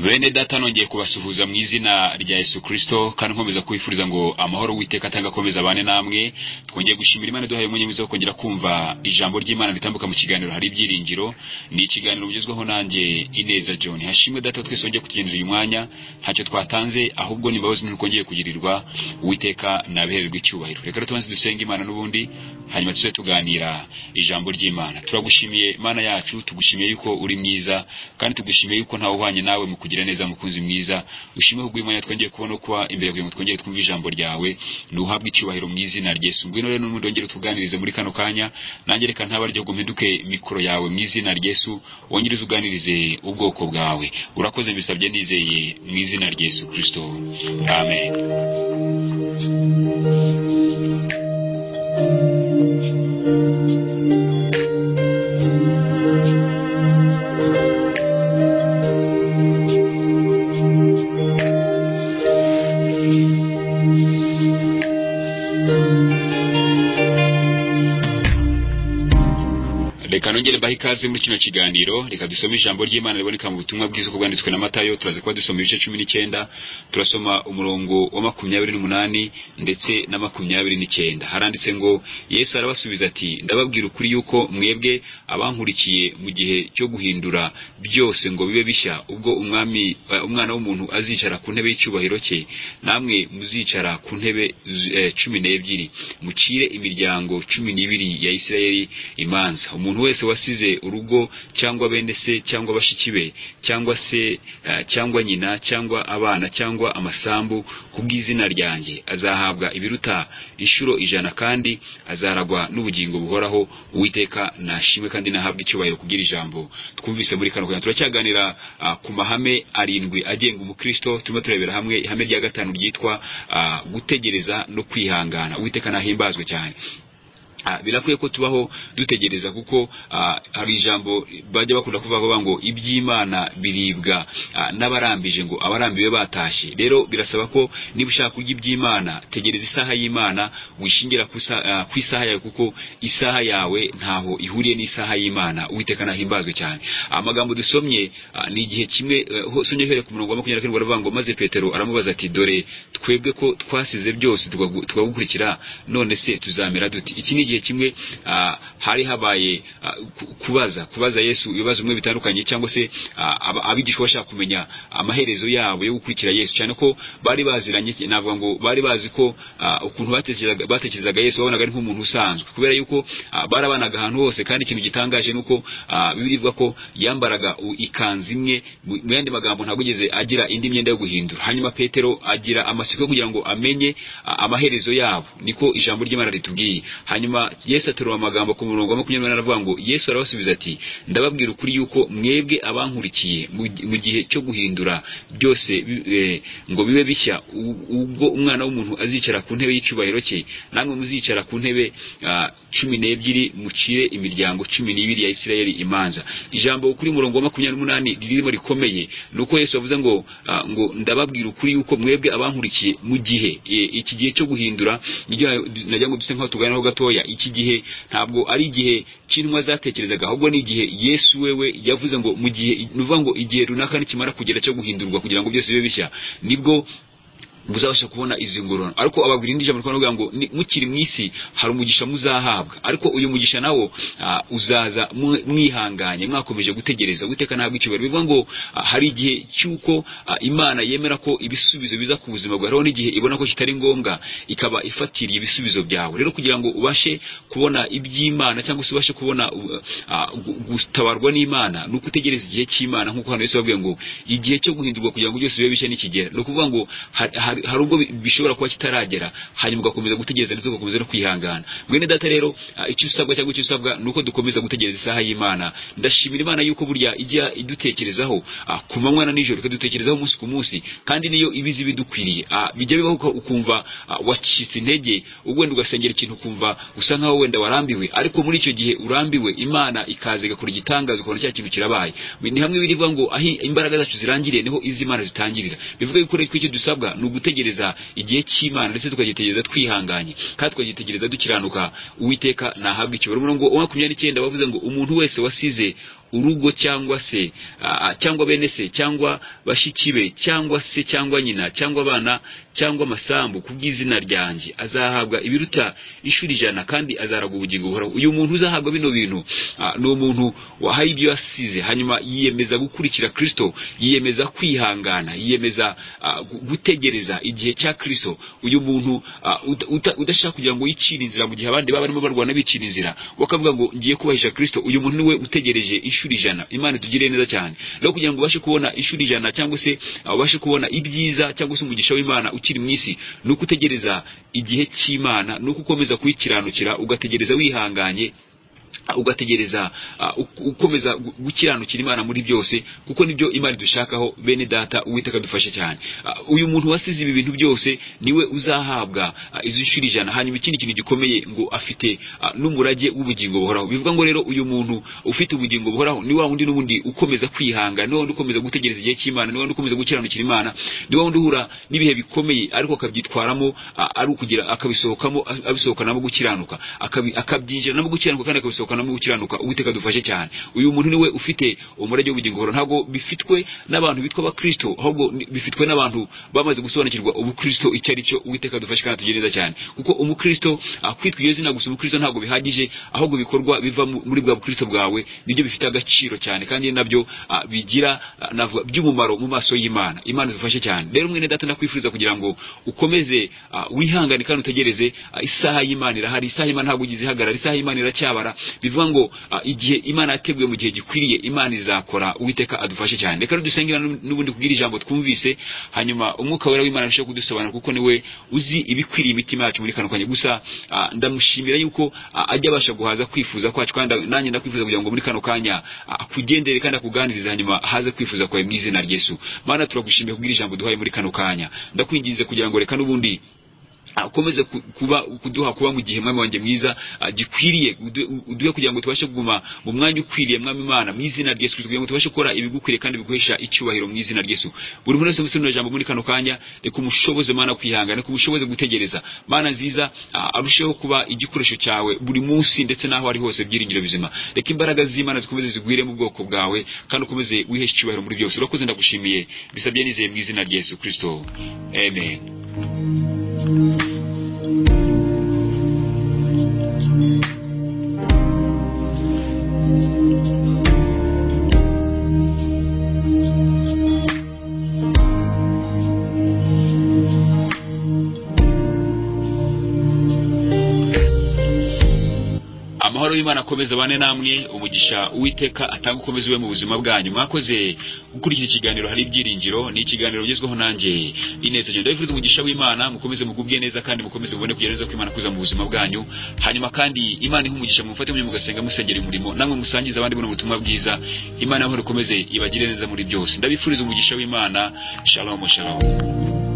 bene data nongeye kubasuhuza mu izina rya Yesu Kristo kandi nkomeza kwifuriza ngo amahoro witeka atanga akomeza abane namwe twongeye gushimira Imana duhaye umwanya mwiza wo kongera kumva ijambo ry'Imana ritambuka mu kiganiro hari ibyiringiro ni ikiganiro bugezweho nanjye Ineza John hashimwe data twese wongeye kutugenera uyu mwanya ntacyo twatanze ahubwo ni imbabazi ntitwongeye kugirirwa uwiteka nabihererwa icyubahiro reka rero tubanze dusenge Imana n'ubundi hanyuma tuze tuganira ijambo ry'Imana turagushimiye Imana yacu tugushimiye yuko uri mwiza kandi tugushimiye yuko ntawe uhwanye nawe mu kugira neza mukunzi mwiza ushime ubwo Imana twongeye kubona kwa imbere kugira ngo twongere twumve ijambo ryawe nuhabwe icyubahiro mu izina rya Yesu ngwino rero n'ubundi wongere tuganirize muri kano kanya nanjye reka ntaba ryo gumpinduke mikoro yawe mu izina rya Yesu wongere uzuganirize ubwoko bwawe urakoze mbisabye nizeye mu izina rya Yesu Kristo amen reka nongere mbahe ikaze muri kino kiganiro reka dusome ijambo ry'imana riboneka mu butumwa bwiza uko bwanditswe na matayo turaza kuba dusoma ibice cumi n'icyenda turasoma umurongo wa makumyabiri n'umunani ndetse na makumyabiri n'icyenda haranditse ngo yesu arabasubiza ati ndababwira ukuri yuko mwebwe abankurikiye mu gihe cyo guhindura byose ngo bibe bishya ubwo umwami eh, umwana w'umuntu azicara ku ntebe y'icyubahiro cye namwe muzicara ku ntebe eh, cumi n'ebyiri mucire imiryango cumi n'ibiri ya isirayeli imanza umuntu wese wasize urugo cyangwa bene se cyangwa bashiki be cyangwa se eh, cyangwa nyina cyangwa abana cyangwa amasambu ku bw'izina ryanjye azahabwa ibiruta inshuro ijana kandi azaragwa n'ubugingo buhoraho uwiteka nashimwe kandi nahabwa icyubahiro kugira ijambo twumvise muri kano kanya turacyaganira ah, ku mahame arindwi agenga umukristo turimo turebera hamwe ihame rya gatanu ryitwa ah, gutegereza no kwihangana uwiteka nahimbazwe cyane Ah, birakwiye ko tubaho dutegereza kuko ah, hari ijambo bajya bakunda kuvuga ngo iby'imana biribwa ah, n'abarambije ngo abarambiwe batashye rero birasaba ko niba ushaka kurya iby'imana tegereza isaha y'imana wishingira ku isa- ah, ku isaha yawe kuko isaha yawe ntaho ihuriye n'isaha y'imana uwiteka nahimbazwe cyane amagambo dusomye ah, ni igihe kimwe eh, ho- somye uhereye ku murongo wa makumyabiri na karindwi baravuga ngo maze petero aramubaza ati dore twebwe ko twasize byose tukagu- tukagukurikira none se tuzamera duti iki ni igihe kimwe ah, hari habaye ah, ku- kubaza kubaza yesu ibibazo bimwe bitandukanye cyangwa se ah, aba- abigishwa bashaka kumenya amaherezo yabo yo gukurikira yesu cyane ko bari baziranye navuga ngo bari bazi ko ah, ukuntu batekerezaga batekerezaga yesu babonaga ari nk'umuntu usanzwe kubera yuko ah, barabanaga ahantu hose kandi ikintu gitangaje ni uko ah, bibiliya ivuga ko yambaraga u- ikanzu imwe mu mu yandi magambo ntabwo yigeze agira indi myenda yo guhindura hanyuma petero agira amatsiko yo kugira ngo amenye ah, amaherezo yabo niko ijambo ry'imana ritubwiye hanyuma yesu aterura amagambo ku murongo wa makumyabiri n'umunani aravuga ngo yesu arabasubiza ati ndababwira ukuri yuko mwebwe abankurikiye mu gi- mu gihe cyo guhindura byose bi- eh, ngo bibe bishya u- ubwo umwana w'umuntu azicara ku ntebe y'icyubahiro cye namwe muzicara ku ntebe ah, cumi n'ebyiri mucire imiryango cumi n'ibiri ya isirayeli imanza ijambo kuri murongo wa makumyabiri n'umunani ririmo rikomeye ni uko yesu yavuze ngo ah, ngo ndababwira ukuri yuko mwebwe abankurikiye mu gihe eh, iki gihe cyo guhindura niryo nagira ngo duse nkaho tuganiraho gatoya iki gihe ntabwo ari igihe cy'intumwa zatekerezaga ahubwo ni igihe yesu wewe yavuze ngo mu gihe ni ukuvuga ngo igihe runaka nikimara kugera cyo guhindurwa kugira ngo byose bibe bishya nibwo muzabasha kubona izi ngororano ariko ababwira indi jambo rikora ngo ni- mukiri mu isi hari umugisha muzahabwa ariko uyu mugisha nawo ah, uzaza mu- mwihanganye mwakomeje gutegereza uwiteka ntabwo icyubahiro bivuga ngo ah, hari igihe cy'uko ah, imana yemera ko ibisubizo biza ku buzima bwawe hariho n'igihe ibona ko kitari ngombwa ikaba ifatiriye ibisubizo byawe rero kugira ngo ubashe kubona iby'imana cyangwa se ubashe kubona uh, ah, gu- gutabarwa n'imana ni uko utegereza igihe cy'imana nk'uko hano yesu yababwiye ngo igihe cyo guhindurwa kugira ngo byose bibe bishya nikigera ni ukuvuga ngo hari- hari hari ubwo bi- bishobora kuba kitaragera hanyuma ugakomeza gutegereza ndetse ugakomeza no kwihangana mwene data rero ah, icyo usabwa cyangwa icyo usabwa ni uko dukomeza gutegereza isaha y'imana ndashimira imana yuko burya ijya idutekerezaho ah, ku manywa na nijoro ikadutekerezaho umunsi ku munsi kandi niyo ibizi ibidukwiriye Ah, bijya bibaho uka- ukumva ah, wacitse intege ubwo wenda ugasengera ikintu ukumva usa nkaho wenda warambiwe ariko muri icyo gihe urambiwe imana ikaza igakora igitangaza ukabona cya kintu kirabaye ni hamwe birivuga ngo aho imbaraga zacu zirangiriye niho izi imana zitangirira bivuga yuko rero icyo dusabwa ni ugu- gutegereza igihe cy'imana ndetse tukagitegereza twihanganye kandi tukagitegereza dukiranuka uwiteka ntahabwa ikibi umurongo wa makumyabiri n'icyenda bavuze ngo umuntu wese wasize urugo cyangwa se ah, cyangwa bene se cyangwa bashiki be cyangwa se cyangwa nyina cyangwa abana cyangwa amasambu kubw'izina ryanjye azahabwa ibiruta inshuro ijana kandi azaraga ubugingo buhoraho uyu muntu uzahabwa bino bintu ah, ni umuntu wahaye ibyo yasize hanyuma yiyemeza gukurikira kristo yiyemeza kwihangana yiyemeza ah, gu- gutegereza igihe cya kristo uyu muntu ah, uta- uta- udashaka kugira ngo yicire inzira mu gihe abandi baba barimo barwana bicira inzira bakavuga ngo ngiye kubahisha kristo uyu muntu niwe utegereje inshuro ijana imana itugirire neza cyane rero kugira ngo ubashe kubona inshuro ijana cyangwa se ah, ubashe kubona ibyiza cyangwa se umugisha w'imana ukiri mu isi ni uko utegereza igihe cy'imana ni uko ukomeza kuyikiranukira ugategereza wihanganye ah, ugategereza ah, uk- ukomeza gu- gukiranukira imana muri byose kuko nibyo imana idushakaho bene data uwiteka dufashe cyane Ah, uyu muntu wasize ibi bintu byose niwe uzahabwa ah, izo inshuro ijana hanyuma ikindi kintu gikomeye ngo afite ah, n'umurage w'ubugingo buhoraho bivuga ngo rero uyu muntu ufite ubugingo buhoraho ni wa wundi n'ubundi ukomeza kwihanga ni wa wundi ukomeza gutegereza igihe cy'imana ni wa wundi ukomeza gukiranukira imana ni wa wundi uhura n'ibihe bikomeye ariko akabyitwaramo ah, ari ukugira akabisohokamo ah, abisohokanamo gukiranuka akabi- akabyinjiranamo gukiranuka kandi akabisohokanamo gukiranuka uwiteka dufashe cyane uyu muntu niwe ufite umurage w'ubugingo buhoraho ntabwo bifitwe n'abantu bitwa abakristo ahubwo ni- bifitwe n'abantu bamaze gusobanukirwa ubukristo icyo ari cyo uwiteka dufashe kandi atugire neza cyane kuko umukristo ah, kwitwa iyo zina gusa umukristo ntabwo bihagije ahubwo bikorwa biva mu- muri bwa bukristo bwawe nibyo bifite agaciro cyane kandi nabyo ah, bigira ah, navuga by'umumaro mu maso y'imana imana idufashe cyane rero mwene data ndakwifuriza kugira ngo ukomeze ah, wihangane kandi utegereze ah, isaha y'imana irahari isaha y'imana ntabwo ugize ihagarara isaha y'imana iracyabara bivuga ngo ah, igihe imana yateguye mu gihe gikwiriye imana izakora uwiteka adufashe cyane reka rero dusengera n'u- n'ubundi kubwira ijambo twumvise hanyuma umwuka wera w'imana arusheho kudusobanura kuko niwe uzi ibikwiriye imitima yacu muri kano kanya gusa ah, ndamushimira yuko ah, ajya abasha guhaza kwifuza kwacu kandi nanjye ndakwifuza kugira ngo muri kano kanya ah, akugendere kandi akuganirize hanyuma haze kwifuza kwawe mu izina rya yesu mana turagushimiye kubwira ijambo duhaye muri kano kanya ndakwinginze kugira ngo reka n'ubundi Ah, ukomeze ku- kuba kuduha kuba mu gihe mwami wanjye mwiza ah, gikwiriye udu- uduhe kugira ngo tubashe kuguma mu mwanya ukwiriye mwami imana mu izina rya yesu Kristo, kugira ngo tubashe gukora ibigukwiriye kandi biguhesha icyubahiro mu izina rya yesu buri muntu wese musinura ijambo muri kano kanya reka umushoboze mana kwihangana reka umushoboze gutegereza mana nziza ah, arusheho kuba igikoresho cyawe buri munsi ndetse n'aho ari hose byiringiro bizima reka imbaraga z'imana zikomeze zigwire mu bwoko bwawe kandi ukomeze wiheshe icyubahiro muri byose urakoze ndagushimiye bisabye nizeye mu izina rya yesu kristo amen amahoro y'imana akomeze bane namwe umugisha uwiteka atanga ukomeze iwe mu buzima bwanyu mwakoze gukurikira ikiganiro hari ibyiringiro ni ikiganiro ugezweho nanjye ineza genda wifuza umugisha w'imana mukomeze mugubwe neza kandi mukomeze mubone kugira neza ko imana kuza mu buzima bwanyu hanyuma kandi imana ihe umugisha mufate mujye mugasenga musengera umurimo namwe musangiza abandi buno butumwa bwiza imana y'amahoro ikomeze ibagire neza muri byose ndabifuriza umugisha w'imana shalom shalom